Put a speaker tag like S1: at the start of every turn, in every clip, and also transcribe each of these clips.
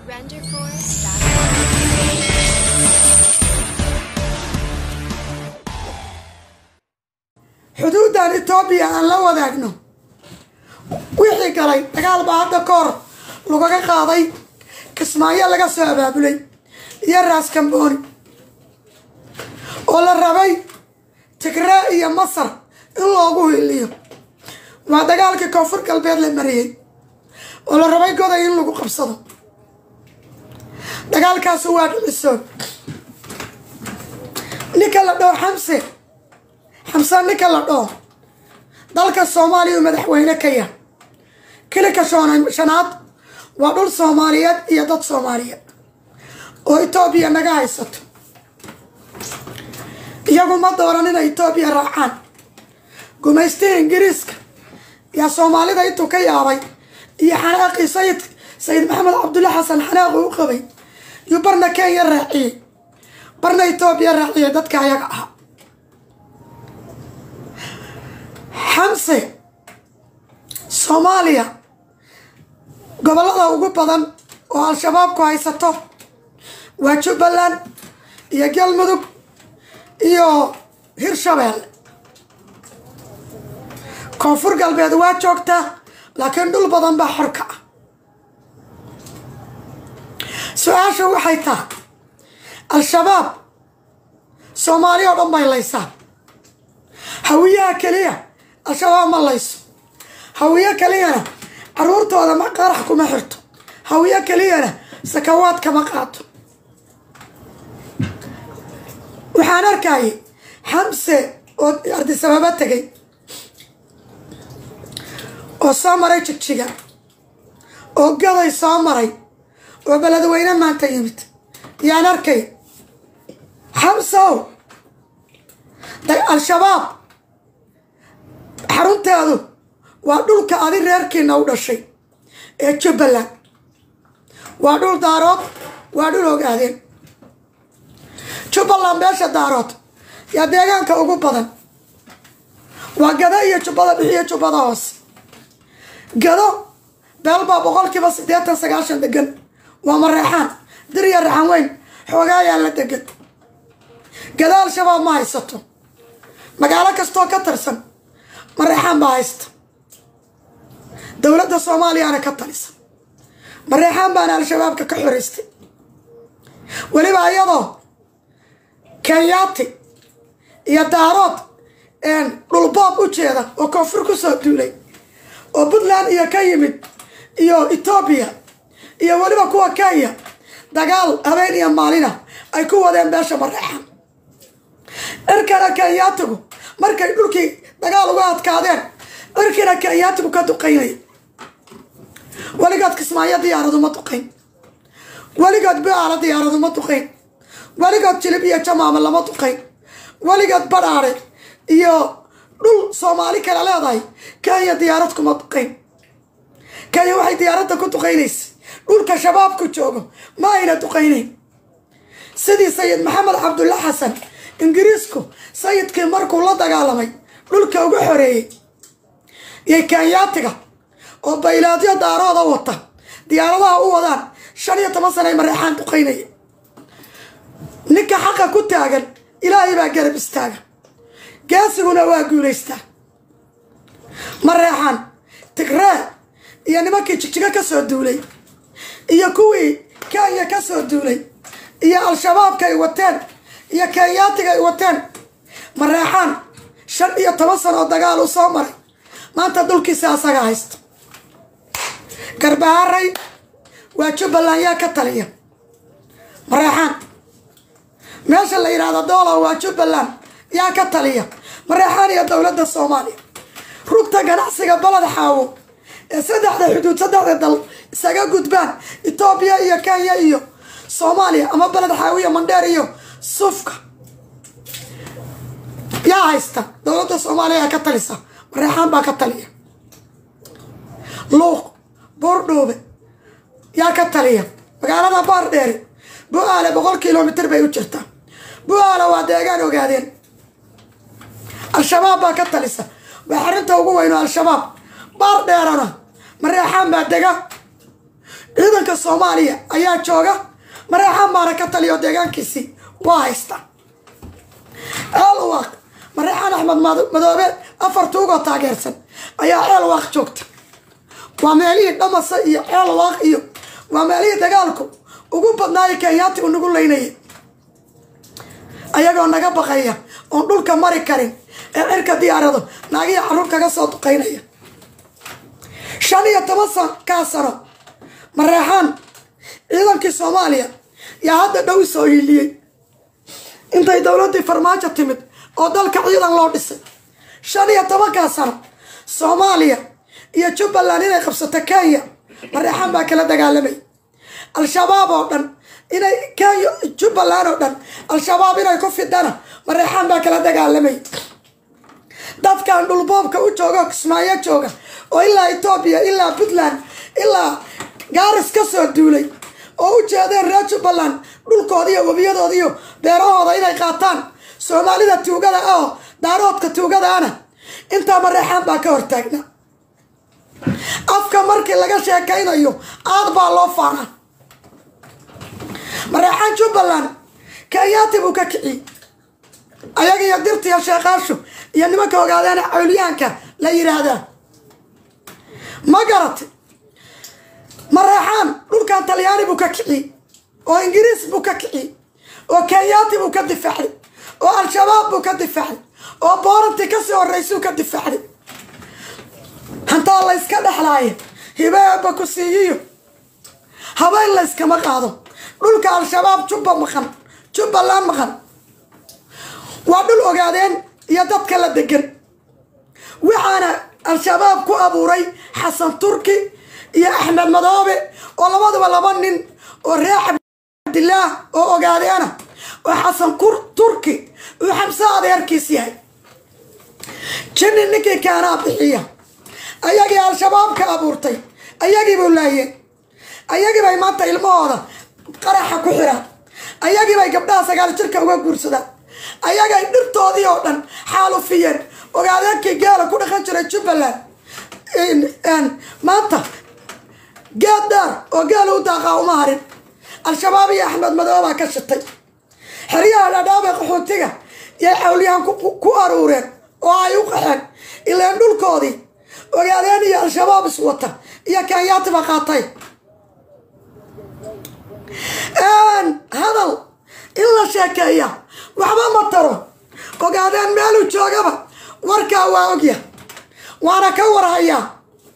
S1: xuduuddan etoobiya aan la wadaagno wixii galay dagaal baa hadda ka hor lagaga qaaday kismaayo laga soo abaabulay iyo raaskambooni oo la rabay tigree iyo masar in loogu hiliyo waa dagaalkii koonfur galbeed la mariyey oo la rabay goday in lagu qabsado dagaalkaasu waa dhicisoon ninka la dhoo xamse xamse ninka la dhoo dalka soomaaliya uu madaxweyne ka yah kilika shanaad waa dhul soomaaliyeed iyo dad soomaaliyeed oo etoobiya naga haysato iyagu ma dooran inay etoobiya raacaan gumaystii ingiriiska yaa soomaalida intuu ka yaabay iyo xanaaqii sayid sayid maxamed cabdulla xasan xanaaqu u qabay yuu barna kenya raaciyey barna etoobiya raaciyey dadka ayaga ahaa xamse soomaaliya gobollada ugu badan oo al-shabaabku haysato waa jubbaland iyo galmudug iyo hirshabeelle koonfur galbeed waa joogtaa laakiin dhul badan baa xorka ah su-aasha waxay tahay al-shabaab soomaali oo dhan bay laysaa hawiyaha keliya al-shabaab ma layso hawiyo keliyana caruurtooda ma qarax kuma xirto hawiyo keliyana sakawaad kama qaato waxaan arkayay xamse oo ardisababa tegay oo soo maray jigjiga oo gaday soo maray oo beledweyne maanta yimid yaan arkay xamsow al-shabaab xarunteedu waa dhulka adi reerkiina u dhashay ee jubbaland waa dhul daarood waa dhul ogaadeen jubbaland beesha daarood yaa deegaanka ugu badan waa gado iyo jubbada bixiyo jubbada hoose gado beelbaa boqolkiiba siddeetan sagaashan degan waa mareexaan dir iyo raxan weyn xoogaa ayaa la degan gado al-shabaab ma haysato magaalo kastoo ka tirsan mareexaan baa haysta dowladda soomaaliyaana ka talisa mareexaan baana al-shabaabka ka xoreystay weliba iyadoo kenyaati iyo daarood dhulboob u jeeda oo koonfur ku soo duulay oo puntland iyo ka yimid iyo etoobiya iyo weliba kuwa kenya dagaal habeen iyo maalina ay ku wadeen beesha mareexaan cirkana kenyaatigu markay dhulkii dagaal uga adkaadeen cirkiina kenyaatigu ka duqaynaya weligood kismaayo diyaaradu ma duqayn weligood biaala diyaaradu ma duqayn weligood jilib iyo jamaama lama duqayn weligood badhaare iyo dhul soomaali kale leedahay kenya diyaarad kuma duqayn kenya waxay diyaaradda ku duqaynaysa dhulka shabaabku joogo ma ayna duqaynayn sidii sayid maxamed cabdulla xasan ingiriisku sayidkii markuu la dagaalamay dhulka uga xoreeyey iyo kenyaatiga oo baylaadyo daarooda wata diyaaradaha u wadaan shan iyo toban sana ay mareexaan duqaynaya ninka xaqa ku taagan ilaahay baa garab istaaga gaasiguna waa guulaystaa mareexaan tigree iyo nimankii jigjigo ka soo duulay iyo kuwii kenya ka soo duulay iyo al-shabaabka ay wateen iyo kenyaatiga ay wateen mareexaan shan iyo toban sano oo dagaal uu soo maray maanta dulkiisa asaga haysta garbahaaray waa jubbaland yaa ka taliya mareexaan meesha la yidhaahdo doola waa jubbaland yaa ka taliya mareexaan iyo dowladda soomaaliya rugta ganacsiga baled xaawo ee saddexda xuduud saddexda dal isaga gudbaan etoobiya iyo kenya iyo soomaaliya ama baled xaawo iyo mandheer iyo sufka yaa haysta dowladda soomaaliya yaa ka talisa mareexaan baa ka taliya luuq buurdhuube yaa ka taliya magaalada baardheeri bu-aale boqol kilomitr bay u jirtaa bu-aale waa deegaan ogaadeen al-shabaab baa ka talisa waa xarinta ugu weyno al-shabaab baar dheerana mareexaan baa dega ciidanka soomaaliya ayaa jooga mareexaan baana ka taliyo deegaankiisii waa haysta ceelwaaq mareexaan axmed madoobe afar tuugoo taageersan ayaa ceelwaaq joogta waa meelihii dhamasa iyo ceelwaaq iyo waa meelihii dagaalku ugu badnaayo kenyaati u nagu leynaya ayagoo naga baqaya oon dhulka mari karin ee cirka diyaarado naagiya carruur kaga soo duqaynaya shan iyo toban sankaa sano mareexaan ciidankii soomaaliya yaa hadda dhow soo hiiliyey intay dowladdii farmaajo timid oo dalka ciidan loo dhisay shan iyo tobankaa sano soomaaliya iyo jubbaland inay qabsato kenya mareexaan baa kala dagaalamay al-shabaab oo dhan inay kenya jubbaland oo dhan al-shabaab inay ku fidana mareexaan baa kala dagaalamay dadkan dhulboobka u jooga oo kismaayo jooga oo ilaa etoobiya ilaa puntland ilaa gaaris ka soo duulay oo u jeedeen reer jubbaland dhulkooda iyo webiyadooda iyo beerahooda inay qaataan soomaalida tuugada ah oo daaroodka tuugadaana intaa mareexaan baa ka hortaagna afka markii laga sheekaynayo aad baa loo faanaa mareexaan jubbaland kenyaati buu ka kiciyey ayaga iyo dirtiya sheekaashu iyo nimanka ogaadeena cawliyaanka la yidhaahdaa ma garatay mareexaan dhulkan talyaani buu ka kiciyey oo ingiriis buu ka kiciyey oo kenyaati buu ka difaacday oo al-shabaab buu ka difaacday oo boorantii kasii horeysuu ka difaacday hantaa layska dhexlaaya hibeeba ku siiyiyo habeen layskama qaado dhulka al-shabaab jubba maqan jubbaland maqan waa dhul ogaadeen iyo dadka la degan waxaana al-shabaab ku abuuray xasan turki iyo axmed madoobe oo labaduba laba nin oo reer cabdillaah oo ogaadeena oo xasan turki uu xamse adeerkiis yahay jinni ninkii kaanaa bixiya ayagii al-shabaab ka abuurtay ayagii buu laayeen ayagii bay maanta ilmahooda qaraxa ku xiraan ayagii bay gabdhaha sagaal jirka uga guursadaan ayagay dhirtoodii oo dhan xaalufiyeen ogaadeenkii geela ku dhaqan jiray jubbaland maanta geed dheer oo geela u daaqaa uma harin al-shabaab iyo axmed madoobaa ka shitay xeryaha dhadhaabay qaxootiga yay xawliyahan ku aruureen oo ay u qaxeen ilaan dhulkoodii ogaadeen iyo al-shabaab iswata iyo kenyaatiba qaatay hadal in la sheekeeya waxba ma taro ogaadeen meeluu joogaba warkaa waa ogya waana ka warhayaa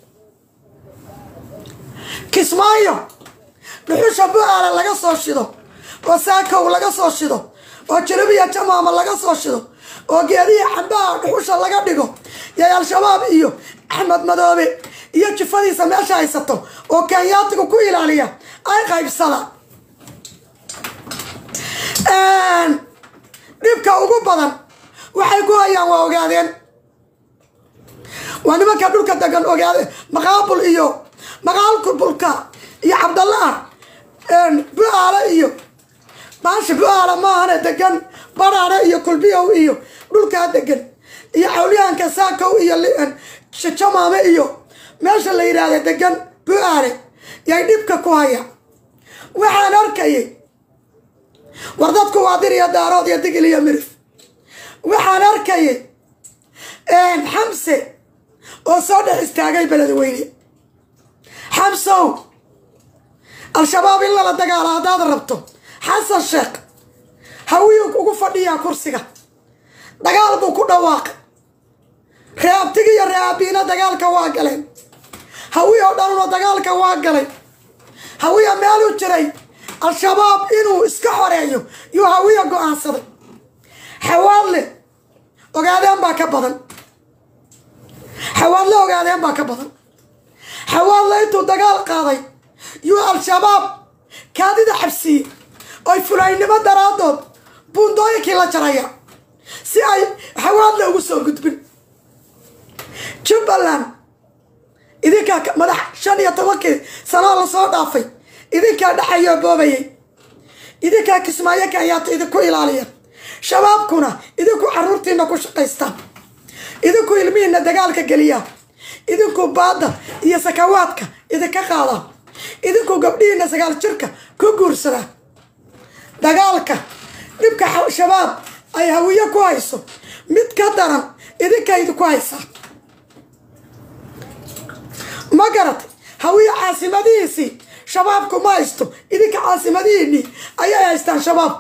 S1: kismaayo dhuxusha bu-aala laga soo shido oo saakow laga soo shido oo jiribiya jamaama laga soo shido oo geediya cambaha dhuxusha laga dhigo yay al-shabaab iyo axmed madoobe iyo jifadiisa meesha haysato oo kenyaatigu ku ilaaliya ay qaybsada dhibka ugu badan waxay ku hayaan waa ogaadeen waa nimanka dhulka degan ogaade maqaabul iyo maqaalkulbulka iyo cabdallah bu-aale iyo baasha bu-aale maahane degan baraare iyo kulbiyow iyo dhulkaa degan iyo xawliyahanka saakow iyo jamaame iyo meesha la yidhaahda degan bu-aale yay dhibka ku hayaan waxaan arkayay war dadku waa dir iyo daarood iyo digil iyo mirif waxaan arkayay xamse oo soo dhex istaagay beledweyne xamsow al-shabaab in lala dagaalo haddaad rabto xasan sheekh hawiyuu ugu fadhiyaa kursiga dagaal buu ku dhawaaqay reeabtigi iyo reeabiina dagaalka waa galeen hawi oo dhanuna dagaalka waa galay hawiya meeluu jiray al-shabaab inuu iska xoreeyo yuu hawiya go-aansaday xawaadle ogaadeen baa ka badan xawaadle ogaadeen baa ka badan xawaadle intuu dagaal qaaday yuu al-shabaab kaadida cabsiiyey oy fulaynimo daraadood buundooyinkii la jaraya si ay xawaadle ugu soo gudbin jubbaland idinkaa madax shan iyo tobankii sanoo lasoo dhaafay idinkaa dhexayoo boobayay idinkaa kismaayo kenyaata idinku ilaaliya shabaabkuna idinku caruurtiina ku shaqaystaan idinku ilmihiina dagaalka geliyaa idinku baadda iyo sakawaadka idinka qaadaa idinkuu gabdhihiina sagaal jirka ku guursada dagaalka dhibka shabaab ay hawiye ku hayso mid ka daran idinkaydu ku haysaa ma garatay hawiye caasimadihiisii shabaabku ma haysto idinka caasimadihiinii ayay haystaan shabaabku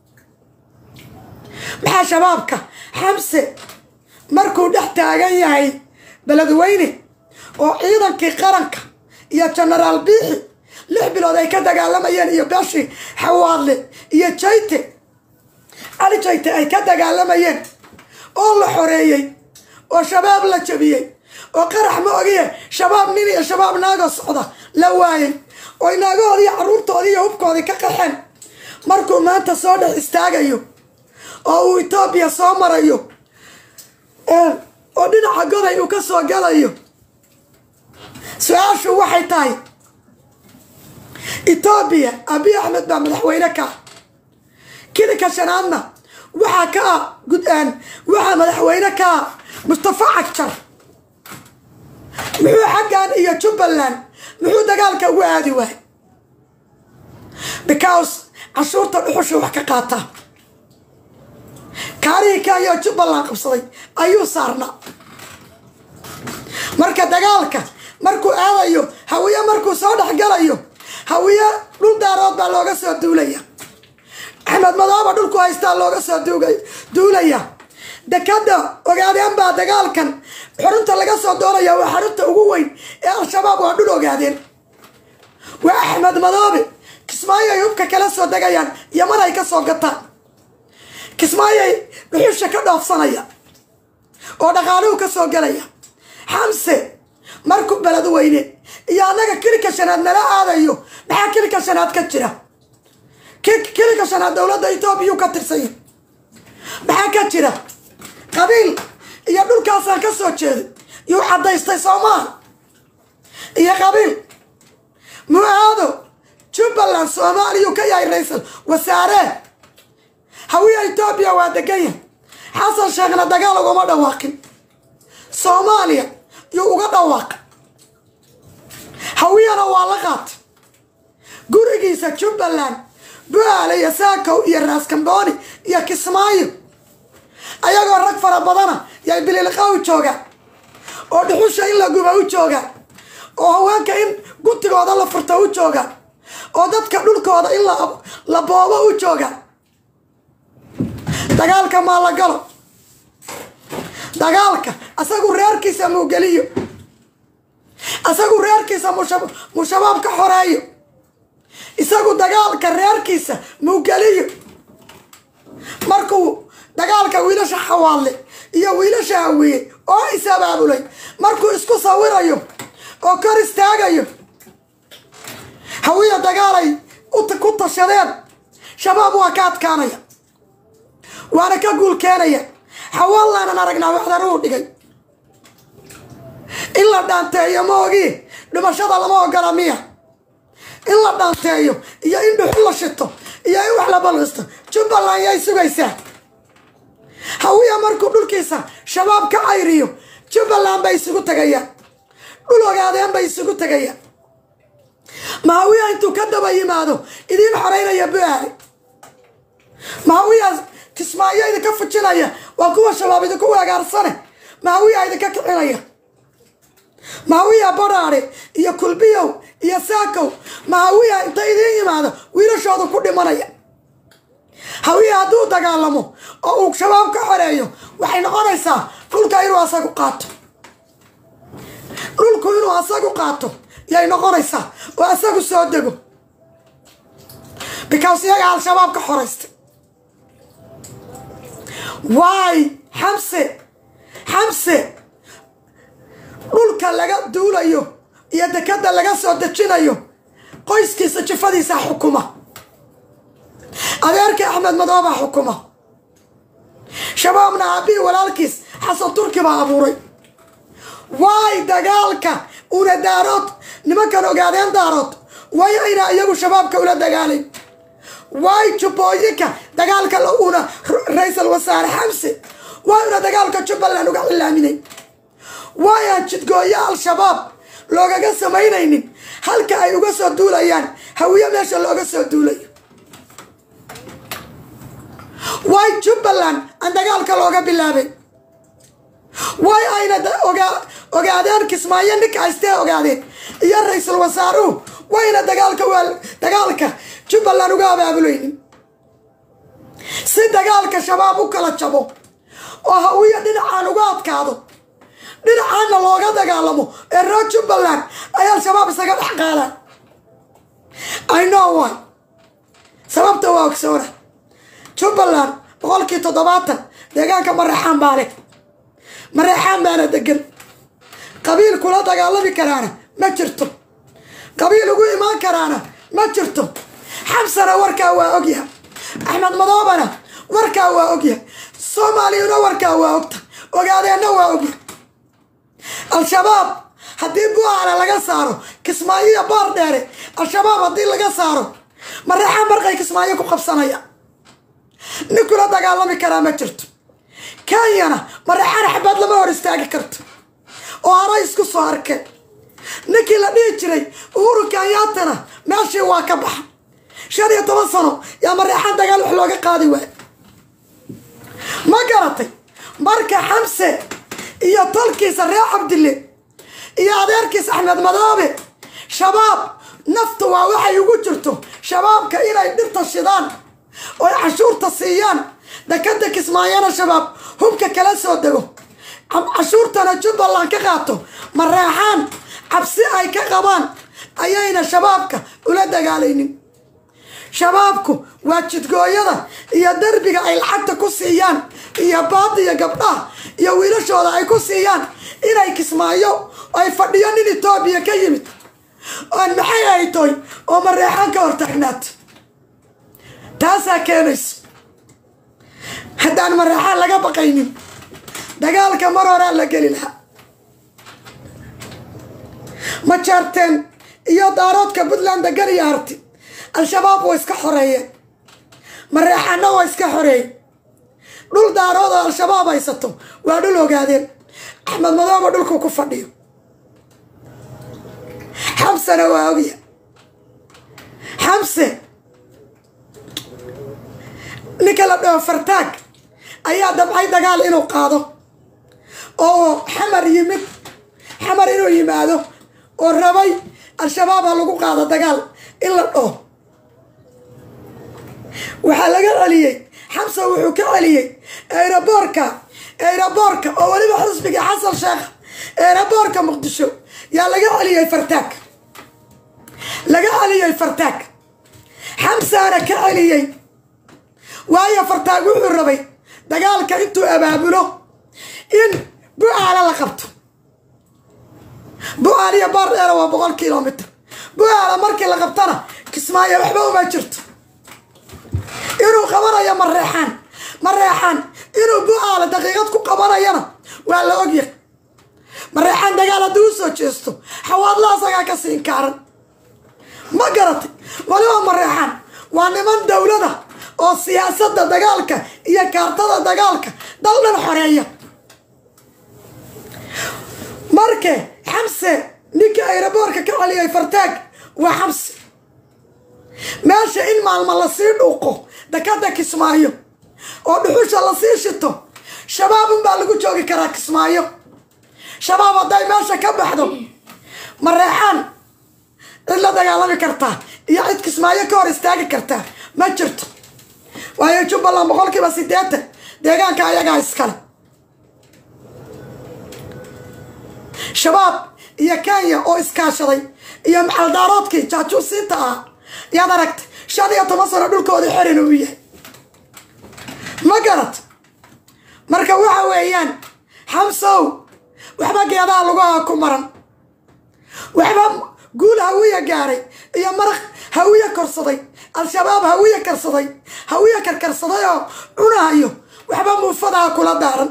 S1: maxaa shabaabka xamse markuu dhex taagan yahay beledweyne oo ciidankii qaranka iyo genaraal biixi lix bilood ay ka dagaalamayeen iyo beshi xawaadle iyo jayte cali jayte ay ka dagaalamayeen oo la xoreeyey oo shabaab la jabiyey oo qarax ma ogiye shabaab nin iyo shabaab naago socda la waayey oo naagahoodii iyo carruurtoodii iyo hubkoodii ka qaxeen markuu maanta soo dhex istaagayo oo uu etoobiya soo marayo oo dhinaca goday uu ka soo galayo su-aashu waxay tahay etoobiya abiy axmed baa madaxweyne ka ah kilinka shanaadna waxaa ka ah gud-aan waxaa madaxweyne ka ah mustafa cagjar muxuu xaggan iyo jubbaland muxuu dagaalka ugu aadi waayay because cashuurta dhuxusha wax ka qaataa kaarihii kenya oo jubbaland qabsaday ayuu saarnaa marka dagaalka markuu aadayo hawiye markuu soo dhexgalayo hawiye dhul daarood baa looga soo duulaya axmed madooba dhulku haystaa looga soo duulaya dekada ogaadeen baa dagaalkan xurunta laga soo doonaya waa xarunta ugu weyn ee al-shabaab waa dhul ogaadeen waa axmed madoobe kismaayo ay hubka kala soo degayaan yaman ay ka soo gataan kismaayay dhuxusha ka dhoofsanaya oo dhaqaaluhu ka soo galaya xamse markuu beled weyne iyo annaga kilika shanaad nala aadayo maxaa kilika shanaad ka jira kilika shanaad dowladda etoobiyau ka tirsanya maxaa ka jira qabiil iyo dhulkaasaan ka soo jeeday yuu caddaystay soomaal iyo qabiil mu-aado jubbaland soomaaliyuu ka yahay ra-iisal wasaaree hawiya etoobiya waa deganya xasan sheekhna dagaal ugama dhawaaqin soomaaliya yuu uga dhawaaqay hawiyana waa la qaatay gurigiisa jubbaland bu-aale iyo saakow iyo raaskambooni iyo kismaayo ayagoo rag fara badana yay bililqa u joogaan oo dhuxusha in la guba u joogaan oo haweenka in gutigooda la furta u joogaan oo dadka dhulkooda in la boobo u joogaan dagaalka maa la galo dagaalka asagu reerkiisa muugeliyo asagu reerkiisa mu shabaab ka xoreeyo isagu dagaalka reerkiisa muugeliyo markuu dagaalka wiilasha xawaadle iyo wiilasha hawiye oo is-abaabulay markuu isku sawirayo oo kor istaagayo hawiya dagaalay ku tashadeen shabaab waa ka adkaanaya waana ka guul keenaya xawaalaanan aragnaa waxdaruu dhigay in la dhaanteeyo ma ogii dhimashada lama ogola miya in la dhaanteeyo iyo in dhuxu la shito iyo in wax la balqisto jubbaland yay sugaysaa hawiya markuu dhulkiisa shabaab ka cayriyo jubbaland bay isugu tegayaan dhul ogaadeen bay isugu tegayaan mahawiya intuu ka daba yimaado idiin xoreynaya bu-aale mahawiya kismaayo idinka fujinaya waa kuwa shabaab idinku weegaarsane mahawiya idinka kicinaya mahawiya badhaadhe iyo kulbiyow iyo saakow mahawiya inta idiin yimaado wiilashoodu ku dhimanaya hawiya hadduu dagaalamo oo uu shabaab ka xoreeyo waxay noqonaysaa dhulka inuu asagu qaato dhulku inuu asagu qaato yay noqonaysaa oo asagu soo dego because iyaga al-shabaab ka xoraystay waay xamse xamse dhulka laga duulayo iyo dekada laga soo dejinayo qoyskiisa jifadiisa xukuma adeerkii axmed madoobaa xukuma shabaabna aabihii walaalkiis xasan turki baa abuuray waay dagaalka una daarood nimankan ogaadeen daarood way ayna iyagu shabaabka ula dagaalayn waay jubbooyinka dagaalka una ra-iisal wasaare xamse waay una dagaalka jubbaland uga cilaaminay waayaan jidgooyo al-shabaab loogaga samaynaynin halka ay uga soo duulayaan hawiye meesha looga soo duulayo way jubbaland aan dagaalka looga bilaabay way ayna ogaadeen kismaayo ninka haystee ogaadeen iyo ra-iisul wasaaruhu wayna dagaalka dagaalka jubbaland uga abaabulaynin si dagaalka shabaab u kala jabo oo hawiye dhinacaan uga adkaado dhinacaanna looga dagaalamo ee reer jubbaland ay al-shabaab isaga dhex qaadaan i know why sababta waa ogsoona jubbaland boqolkii toddobaatan deegaanka mareexaan baa leh mareexaan baana degan qabiil kula dagaalami karaana ma jirto qabiil ugu imaan karaana ma jirto xamsana warkaa waa ogyahay axmed madoobana warkaa waa ogyahay soomaaliyuna warkaa waa ogta ogaadeenna waa ogyahay al-shabaab haddii buaala laga saaro kismaayo iyo baar dheere al-shabaab haddii laga saaro mareexaan barqay kismaayo ku qabsanaya nin kula dagaalami karaa ma jirto kenyana mareexaan xabaad lama hor istaagi karto oo hara isku soo arkeen ninkii la dhihi jiray uhuru kenyaatana meeshii waa ka baxa shan iyo toban sano yaa mareexaan dagaal wax looga qaadi waay ma garatay marka xamse iyo tolkiisa reer cabdille iyo adeerkiisa axmed madoobe shabaab naftu waa waxay ugu jirto shabaabka inay dhirta shidaan oy cashuurta siiyaan dekada kismaayana shabaab hubka kala soo dego cashuurtana jubbaland ka qaato mareexaan cabsi ay ka qabaan ayayna shabaabka ula dagaalaynin shabaabku waa jidgooyada iyo derbiga ay lacagta ku siiyaan iyo baadiya gabdhaha iyo wiilashooda ay ku siiyaan inay kismaayo ay fadhiyo nin etoobiya ka yimid oon maxay haytoy oo mareexaan ka hortaagnaato taasaa keenayso haddaan mareexaan laga baqaynin dagaalka mar horaa la geli lahaa ma jaarteen iyo daaroodka puntland degan iyo harti al-shabaab waa iska xoreeyeen mareexaanna waa iska xoreeyey dhul daarood oo al-shabaab haysato waa dhul ogaadeen axmed madooba dhulkuu ku fadhiyo xamsena waa ogya xamse ninka la dhaho fartaag ayaa dabcay dagaal inuu qaado oo xamar yimid xamar inuu yimaado oo rabay al-shabaab ha lagu qaado dagaal in la dhaho waxaa laga celiyey xamse wuxuu ka celiyey eeraboorka eeraboorka oo weliba xisbigii xasan sheekh eeraboorka muqdisho yaa laga celiyey fartaag laga celiyey fartaag xamsaana ka celiyey waayo fartaag wuxuu rabay dagaalka intuu abaabulo in bu-aala la qabto bu-aal iyo baar dheera waa boqol kilomitr bu-aala markii la qabtana kismaayo waxba uma jirto inuu qabanayo mareexaan mareexaan inuu bu-aala daqiiqad ku qabanayana waa la ogyahay mareexaan dagaal haddii u soo jeesto xawaadla asagaa ka siin kaaran ma garatay waliba mareexaan waa niman dowlada oo siyaasadda dagaalka iyo kaartada dagaalka dal dhan xoreeya marke xamse ninka ayraboorka ka celiyay fartaag waa xamse meesha in maalma lasii dhuuqo dakada kismaayo oo dhuxusha lasii shito shabaab unbaa lagu joogi karaa kismaayo shabaab hadday meesha ka baxdo mareexaan cid la dagaalami kartaa iyo cid kismaayo ka hor istaagi kartaa ma jirto waayo jubbaland boqolkiiba siddeetan deegaanka ayagaa iskale shabaab iyo kenya oo iskaashaday iyo maxaldaaroodkii jaajuusiinta ah yaad aragtay shan iyo toban sano dhulkooda xerin uu yahay ma garat marka waxa weeyaan xamsow waxba geedaha lugaha ku maran waxba guul hawiya gaaray iyo maraq hawiye korsaday al-shabaab hawiye karsaday hawiye karkarsaday oo cunahayo waxba muufadaha kula daaran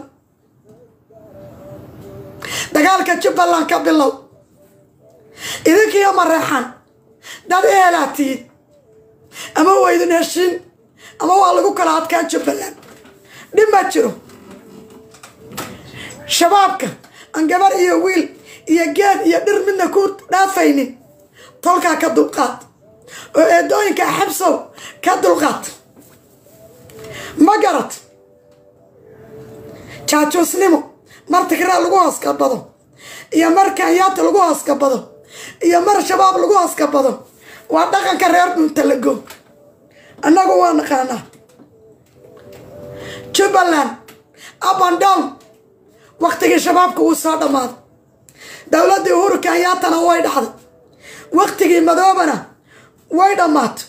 S1: dagaalka jubbaland ka bilow idinkiiyo mareexan dad ehelaa tiid ama waydin heshiin ama waa lagu kala adkaa jubbaland dhib ma jiro shabaabka aan gabar iyo wiil iyo geed iyo dhir midna ku dhaafaynin tolkaa ka dulqaad oo eedooyinka xabsow ka dulqaad ma garad jaajuusnimo mar tigraa lagu hooskabado iyo mar kanyaata lagu hooskabado iyo mar shabaab lagu hooskabado waa dhaqanka reer dhuntalago annagu waa naqaanaa jubbaland up and down waktigii shabaabka uu soo dhammaaday dowladdii uhuru kanyaatana way dhacday waktigii madoobana way dhammaatay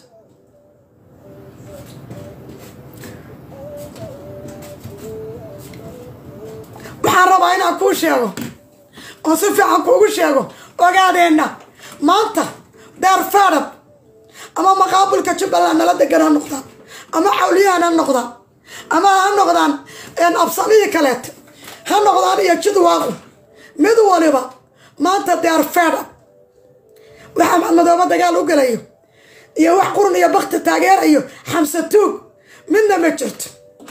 S1: waxaan rabaa inaan kuu sheego oo si fiican kuugu sheego ogaadeenna maanta daar faadhab ama maqaabulka jubbaland nala degan ha noqdaan ama cawliyahan ha noqdaan ama ha noqdaan absamihii kaleeta ha noqdaan iyo jidwaaqu mid waliba maanta daar faadhab waxaa madmadooba dagaal u gelayo iyo wax qurun iyo bakti taageerayo xamse tuug midna ma jirto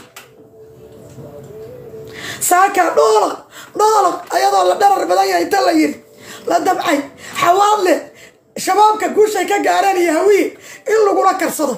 S1: saaka dhoolaq dhoolaq ayadoo la dharar badan yahay inta la yiri la dabcay xawaadle shabaabka guushay ka gaareen iyo hawiye in lagula karsado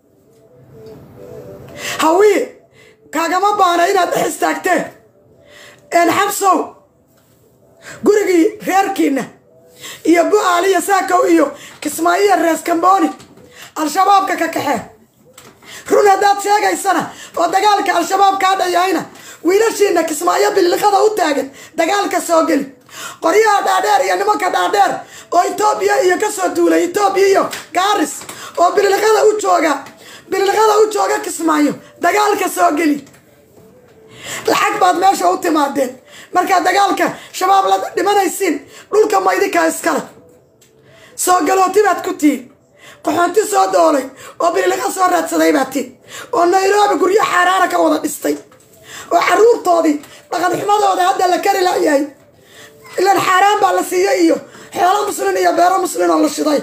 S1: hawiye kaagama baana inaad dhex istaagteen een xabsow gurigii reerkiina iyo bu-aaliya saakow iyo kismaayiya rees kambooni al-shabaabka ka kaxee run haddaad sheegaysana oo dagaalka al-shabaab kaa dhayahayna wiilashiina kismaayo bililiqada u taagan dagaalka soo geli qoryaha dhaadheer iyo nimanka dhaadheer oo etoobiya iyo kasoo duulay etoobiya iyo gaaris oo bililiqada u jooga bililiqada u jooga kismaayo dagaalka soo geli lacag baad meesha u timaadeen markaad dagaalka shabaab la dhimanaysiin dhulka maydinkaa iskale soo galooti baad ku tihiin qaxoonti soo doolay oo bililiqa soo raadsaday baad tihin oo nairobi guryo xaaraana ka wada dhistay oo caruurtoodii dhaqanxumadooda hadda la kari layahay ilaan xaaraan baa la siiyey iyo xoolo muslin iyo beero muslin oo la shiday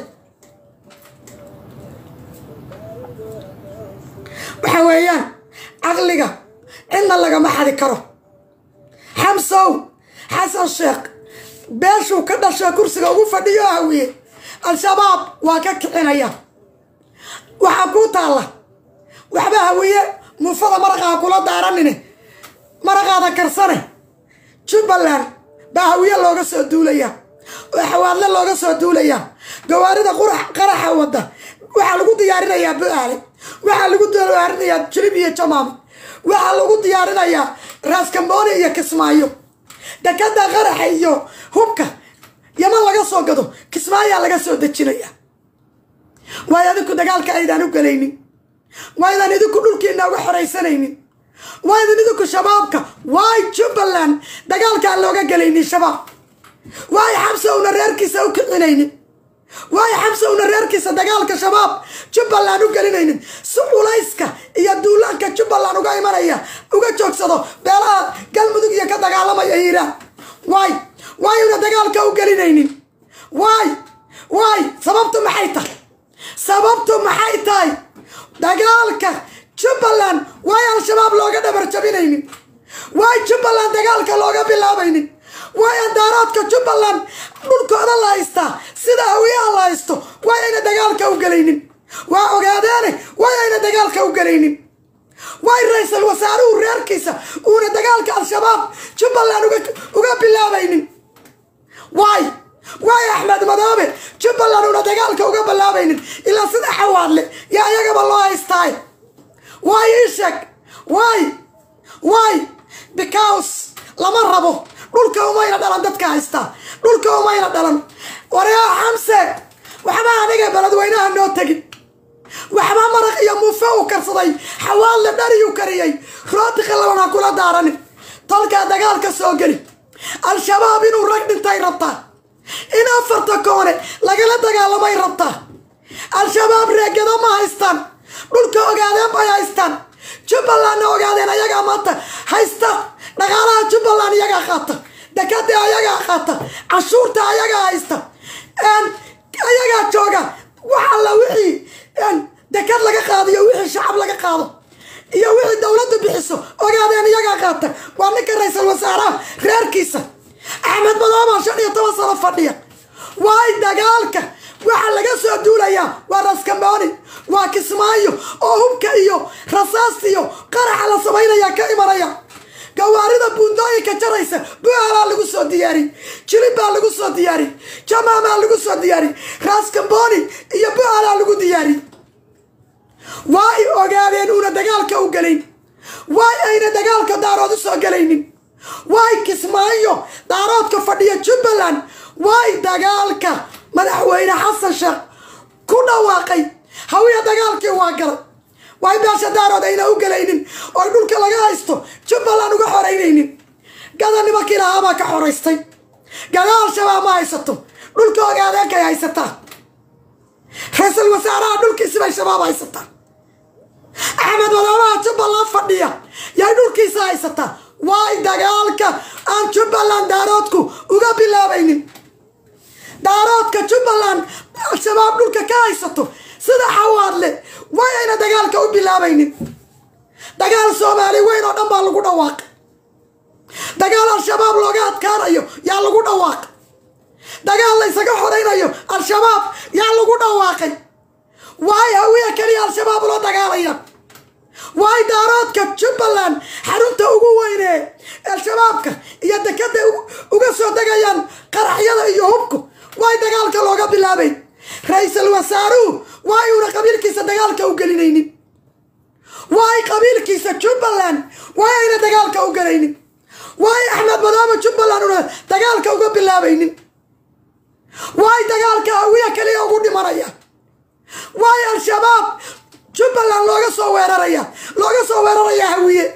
S1: waxa weeyaan caqliga cidna lagama xadi karo xamsow xasan sheekh beeshuu ka dhashay kursiga ugu fadhiyo hawiye al-shabaab waa ka kicinaya waxaa kuu taalla waxba hawiye muufada maraqaa kula daaranine maraqaada karsane jubbaland baa hawiye looga soo duulayaa oo xawaadle looga soo duulayaa gawaarida qurax qaraxa wadda waxaa lagu diyaarinayaa bu-aale waxaa lagu diyaarinayaa jilib iyo jamaam waxaa lagu diyaarinayaa raaskambooni iyo kismaayo dekada qaraxa iyo hubka yaman laga soo gado kismaayaa laga soo dejinaya waayo adinku dagaalka aydaan u gelaynin waaydan idinku dhulkiina uga xoraysanaynin waaydan idinku shabaabka waay jubbaland dagaalkaan looga gelaynin shabaab waayo xabsa una reerkiisa u kicinaynin waayo xabsa una reerkiisa dagaalka shabaab jubbaland u gelinaynin si culayska iyo duulaanka jubbaland uga imanaya uga joogsado beelaha galmudug iyo ka dagaalamaya hiiraan waay waay una dagaalka u gelinaynin waay waay sababtu maxay tahay sababtu maxay tahay dagaalka jubbaland waay al-shabaab looga dhabar jabinaynin waay jubbaland dagaalka looga bilaabaynin waay andaaraadka jubbaland dhulkooda la haystaa sida hawiyaha la haysto waay ayna dagaalka u gelaynin waa ogaadeene waay ayna dagaalka u gelaynin waay ra-iisal wasaaruhu reerkiisa uuna dagaalka al-shabaab jubbaland uga bilaabaynin waay waay axmed madoobe jubbaland uuna dagaalka uga bilaabaynin ilaa sida xawaadle yaa iyagaba loo haystaay waay ii sheeg waay waay because lama rabo dhulka umayna dhalan dadka haystaa dhulka umayna dhalan waryaa xamse waxba aniga beledweynaha noo tegin waxba maraq iyo muufe uu karsaday xawaalle dhariyuu kariyey rooti qallaban ha kula daaranin tolkaa dagaalka soo geli al-shabaab inuu rag dhintay rabtaa in afarta koone lagala dagaalamay rabtaa al-shabaab reegada ma haystaan dhulka ogaadeen bay haystaan jubbalandna ogaadeen ayagaa maanta haysta dhaqaalaha jubbaland iyagaa qaata dekada ayagaa qaata cashuurta ayagaa haysta ayagaa jooga wax alla wixii dekad laga qaado iyo wixii shacab laga qaado iyo wixii dowladdu bixiso ogaadeen iyagaa qaata waa ninka ra-iisal wasaaraha reerkiisa axmed madooba shan iyo toban sano fadhiya waay dagaalka waxaa laga soo duulayaa waa raskamboni waa kismaayo oo hubka iyo rasaasta iyo qaraxa la samaynaya ka imanaya gawaarida buundooyinka jaraysa bualaa lagu soo diyaariy jilib baa lagu soo diyaariy jamaamaa lagu soo diyaariy raskamboni iyo bualaa lagu diyaariy waa ay ogaadeen uuna dagaalka u gelayn waay ayna dagaalka daarood u soo gelaynin waay kismaayo daaroodka fadhiya jubbaland waay dagaalka madaxweyne xasan sheekh ku dhawaaqay hawiya dagaalkii waa galay waay beesha daarood ayna u gelaynin oo dhulka laga haysto jubbaland uga xoraynaynin gada nimankii lahaabaa ka xoraystay gadaal shabaab ma haysato dhulka ogaadeenkay haysataa ra-iisul wasaaraha dhulkiisibay shabaab haysataa axmed madoobaha jubbaland fadhiya yay dhulkiisa haysataa waay dagaalka aan jubbaland daaroodku uga bilaabaynin daaroodka jubbaland al-shabaab dhulka ka haysato sida xawaadle way ayna dagaalka u bilaabaynin dagaal soomaali weyn oo dhan baa lagu dhawaaqay dagaal al-shabaab looga adkaanayo yaa lagu dhawaaqay dagaal la ysaga xoraynayo al-shabaab yaa lagu dhawaaqay waay hawiya keliya al-shabaab loo dagaalaya waay daaroodka jubbaland xarunta ugu weynee al-shabaabka iyo dekada uga soo degayaan qaraxyada iyo hubku waay dagaalka looga bilaabayn ra-iisul wasaaruhu waay uuna qabiilkiisa dagaalka u gelinaynin waay qabiilkiisa jubbaland waay ayna dagaalka u gelaynin waay axmed madoobe jubbaland una dagaalka uga bilaabaynin waay dagaalka hawiya keliya ugu dhimanaya waay al-shabaab jubbaland looga soo weeraraya looga soo weeraraya hawiye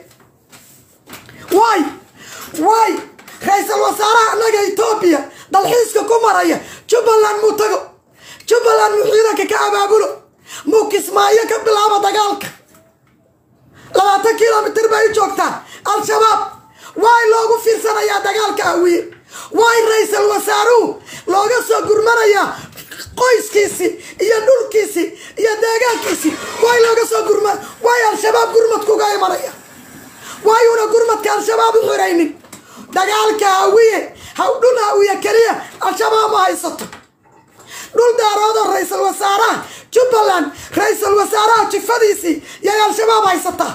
S1: waay waay ra-iisul wasaaraha annaga etoobiya dalxiiska ku maraya jubbaland muu tago jubbaland muu ciidanka ka abaabulo muu kismaayo ka bilaabo dagaalka labaatan kilomitir bay u joogtaa al-shabaab waay loogu fiirsanayaa dagaalka hawiye waay ra-iisul wasaaruhu looga soo gurmanayaa qoyskiisii iyo dhulkiisii iyo deegaankiisii waay looga soo gurma waay al-shabaab gurmadkuga imanaya waayuuna gurmadka al-shabaab u xiraynin dagaalka hawiye dhul hawiye keliya al-shabaab ma haysato dhul daaroodoo ra-iisul wasaaraha jubbaland ra-iisul wasaaraha jifadiisii yay al-shabaab haysataa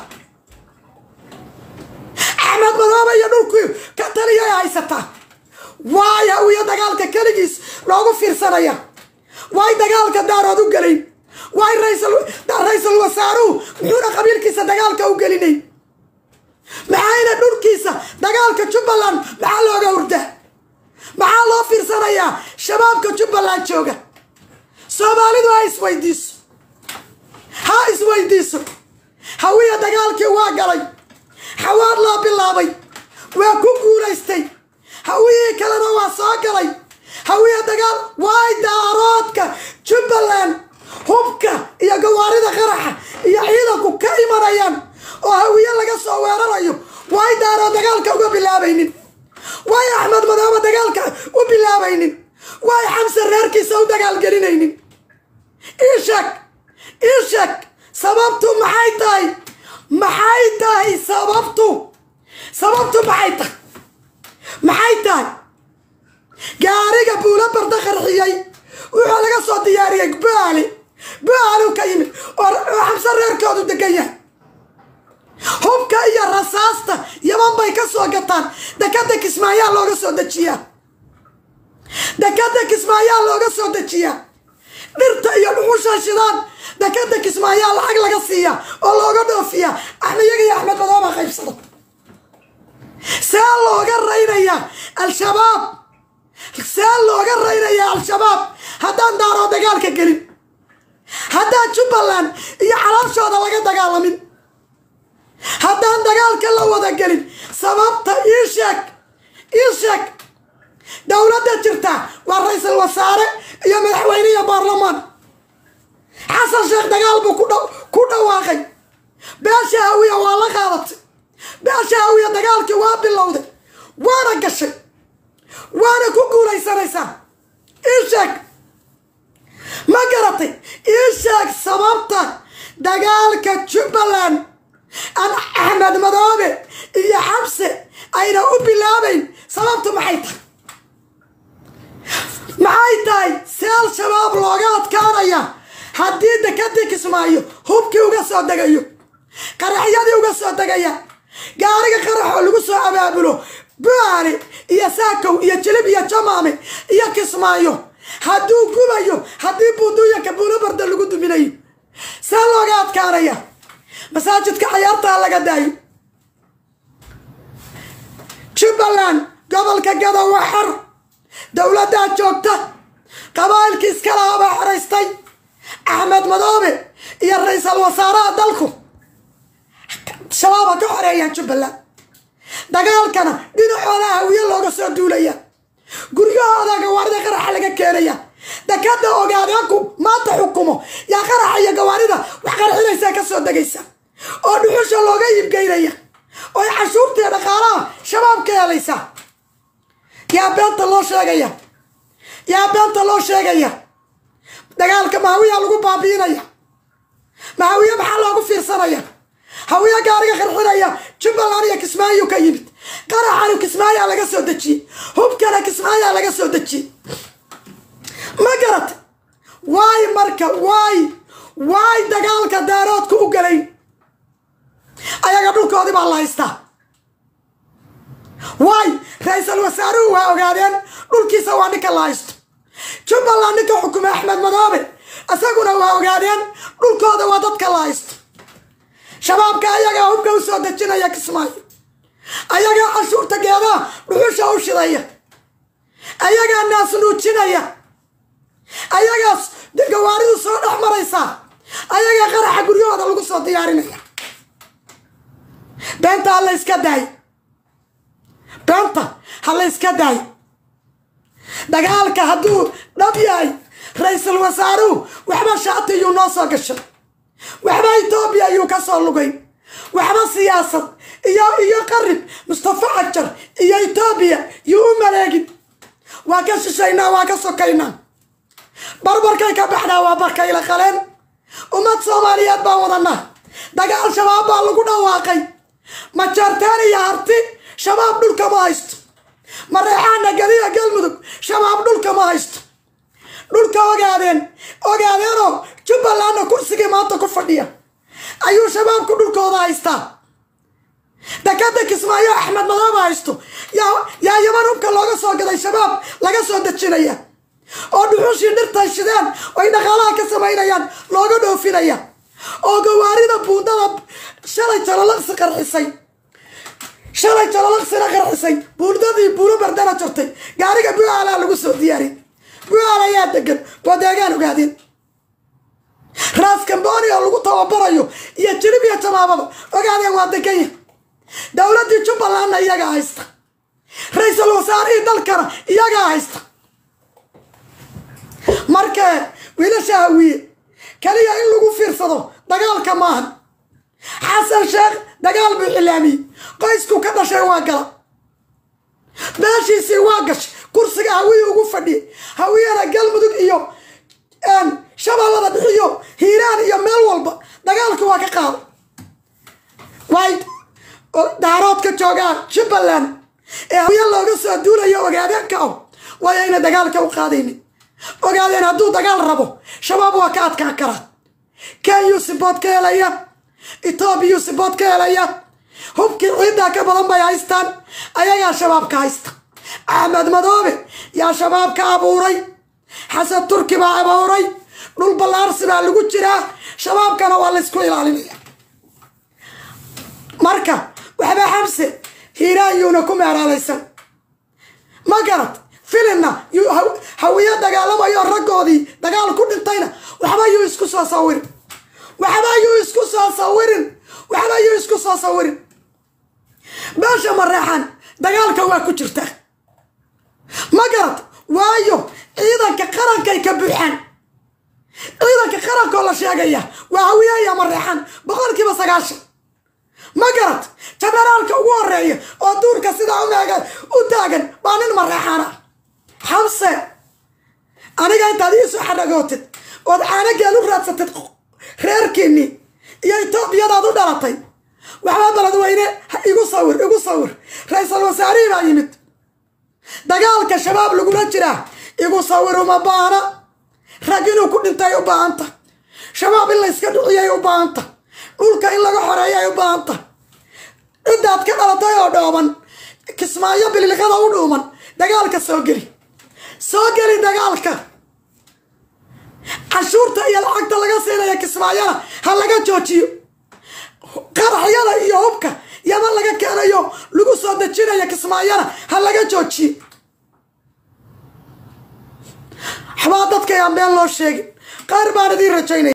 S1: axmed madoobe iyo dhulkii ka taliyay haysataa waay hawiye dagaalka keligiis loogu fiirsanaya waay dagaalka daarood u gelayn waay ra-iisul wasaaruhu muxuuna qabiilkiisa dagaalka u gelinay maxayna dhulkiisa dagaalka jubbaland maxaa looga hurdaa maxaa loo fiirsanayaa shabaabka jubbaland jooga soomaalidu ha isweydiiso ha isweydiiso hawiya dagaalkii waa galay xawaad loo bilaabay waa ku guulaystay hawiyii kalena waa soo galay hawiya dagaal waay daaroodka jubbaland hubka iyo gawaarida qaraxa iyo ciidanku ka imanayaan oo hawiye laga soo weerarayo waay daarood dagaalka uga bilaabaynin waay axmed madoobe dagaalka u bilaabaynin waay xamse reerkiisa u dagaalgelinaynin iisheeg iisheeg sababtu maxay tahay maxay tahay sababtu sababtu maxay tahay maxay tahay gaariga buulo barda qarxiyey wuxuu laga soo diyaariyey baali baalu ka yimid oo xamse reerkoodu degan yahay hubka iyo rasaasta yaman bay ka soo gataan dekada kismaayaa looga soo dejiyaa dekada kismaayaa looga soo dejiyaa dhirta iyo dhuxusha shidaan dekada kismaayaa lacag laga siiyaa oo looga dhoofiyaa axmiyaga iyo axmed madooba qaybsada see looga raynayaa al-shabaab see looga raynayaa al-shabaab haddaan daaroo dagaalka gelin haddaan jubbaland iyo calaalshooda laga dagaalamin haddaan dagaalka la wada gelin sababta ii sheeg ii sheeg dowladda jirta waa ra-iisul wasaare iyo madaxweyne iyo baarlamaan xasan sheekh dagaal buu ku dhawaaqay beesha hawiya waa la qaadatay beesha hawiya dagaalkii waa bilowday waana gashay waana ku guulaysanaysaa ii sheeg ma garatay ii sheeg sababta dagaalka jubbaland an axmed madoobe iyo xabse ayna u bilaabayn sababtu maxay tahay maxay tahay see al-shabaab looga adkaanaya haddii dekadii kismaayo hubkii uga soo degayo qaraxyadii uga soo degaya gaariga qaraxoo lagu soo abaabulo buaale iyo saakow iyo jilib iyo jamaame iyo kismaayo hadduu gubayo haddii buuduuyanka buulobarda lagu duminayo see looga adkaanaya masaajidka cayaartaa laga daayo jubbaland gobolka gado waa xor dowladdaa joogta qabaa'ilkii iskalaha baa xeraystay axmed madoobe iyo ra-iisal wasaaraha dalku shabaab ha ka xoreeyaan jubbaland dagaalkana dhinacooda hawiye looga soo duulaya guryahooda gawaarida qaraxa laga keenaya dekada ogaadeenku maanta xukumo yaa qaraxa iyo gawaarida wax qarxinaysaa ka soo degaysa oo dhuxusha looga iibgeynaya oo cashuurtee dhaqaalaha shabaab ka helaysa yaa beenta loo sheegaya yaa beenta loo sheegaya dagaalka mahawiya lagu baabiinaya mahawiye maxaa loogu fiirsanaya hawiye gaariga qarxinaya jubbaland iyo kismaayo ka yimid qaraxanu kismaayaa laga soo dejiyey hubkana kismaayaa laga soo dejiyey ma garat waay marka waay waay dagaalka daaroodka u galayn ayaga dhulkoodii baa la haystaa waay ra-iisal wasaaruhu waa ogaadeen dhulkiisa waa ninka la haysto jubbaland ninka xukuma axmed madoobe isaguna waa ogaadeen dhulkooda waa dadka la haysto shabaabka ayagaa hubka u soo dejinaya kismaayo ayagaa cashuurta geedaha dhuxusha u shidaya ayagaa naas nuujinaya ayagaas gawaaridu soo dhex maraysaa ayagaa qaraxa guryahooda lagu soo diyaarinaya beenta ha la yska daayo beenta ha la yska daayo dagaalka hadduu dhab yahay ra-iisul wasaaruhu waxba shaati yuu noo soo gashay waxba etoobiya yuu ka soo lugay waxba siyaasad iyo iyo qarib mustafa cajar iyo etoobiya yuu u maleegin waa ka shishaynaa waa ka sokaynaa barbarkay ka baxnaa waa barkayla qaleen ummad soomaaliyeed baan wadanaa dagaal shabaab baa lagu dhawaaqay majaartaan iyo harti shabaab dhulka ma haysto mareexaana gadiya galmudug shabaab dhulka ma haysto dhulka ogaadeen ogaadeenoo jubbalandna kursigii maanta ku fadhiya ayuu shabaabku dhulkooda haystaa dekada kismaayo axmed madooba haysto yaa yaman hubka looga soo gaday shabaab laga soo dejinaya oo dhuxushii dhirtay shideen oy dhaqaalaha ka samaynayaan looga dhoofinaya oo gawaarida buundada shalay jalolaqsi qarxisay shalay jalolaqsina qarxisay buundadii buulo bardana jirtay gaariga buaalaa lagu soo diyaariyay buaal ayaa degan waa deegaan ogaadeen raas kamboni oo lagu tababarayo iyo jirib iyo jamaabada ogaadeen waa deganya dowladdii jubbalandna iyagaa haysta ra-iisul wasaarihii dalkana iyagaa haysta marka wiilasha hawiye kaliya in lagu fiirsado dagaalka maahan xasan sheekh dagaal buu xilaamiyey qoysku ka dhashay waa gala meeshiisii waa gashay kursiga hawiye ugu fadhiyay hawiyena galmudug iyo shabeellada bixiyo hiiraan iyo meel walba dagaalka waa ka qaada way daaroodka joogaa jubbaland ee hawiye looga soo duulayo ogaadeenka ah waayo ayna dagaalka u qaadaynin ogaadeen hadduu dagaal rabo shabaab waa ka adkaa karaa kenyuu sibood ka helaya etoobiyuu sibood ka helaya hubkii ciiddaa ka badan bay haystaan ayagaa shabaabka haysta axmed madoobe yaa shabaabka abuuray xasan turki baa abuuray dhul ballaarsi baa lagu jiraa shabaabkana waa laysku ilaalinaya marka waxba xamse hiiraan yuuna ku meeraalaysan ma garad filinna hawiye dagaalamayo raggoodii dagaal ku dhintayna waxba yuu isku soo sawirin waxba yuu isku soo sawirin waxba yuu isku soo sawirin meesha mareexan dagaalka waa ku jirtaa ma garad waayo ciidanka qarankay ka buuxaan ciidanka qarankoo la sheegaya waa hawiye iyo mareexan boqolkiiba sagaashan ma garad jenaraalka ugu horeeya oo duurka sidaa umeega u taagan waa nin mareexana xamse aniga intaad iisoo xadhagootid ood caanageel u raadsatid reerkiinii iyo etoobiyadaad u dhalatay waxbaa baladweyne igu sawir igu sawir ra-iisul wasaarihii baa yimid dagaalka shabaab lagula jiraa igu sawir uma baana rag inuu ku dhintay u baahanta shabaab in layska dhiciyay u baahanta dhulka in laga xoreeyay u baahanta ciddaad ka dhalatay oo dhooban kismaayo bililiqada u dhuuman dagaalka soo geli soo geli dagaalka cashuurta iyo lacagta laga siinaya kismaayana ha laga joojiyo qaraxyada iyo hubka yama laga keenayo lagu soo dejinaya kismaayana ha laga joojiyo waxbaa dadka ayaan been loo sheegin qaar baan idiin rajaynaya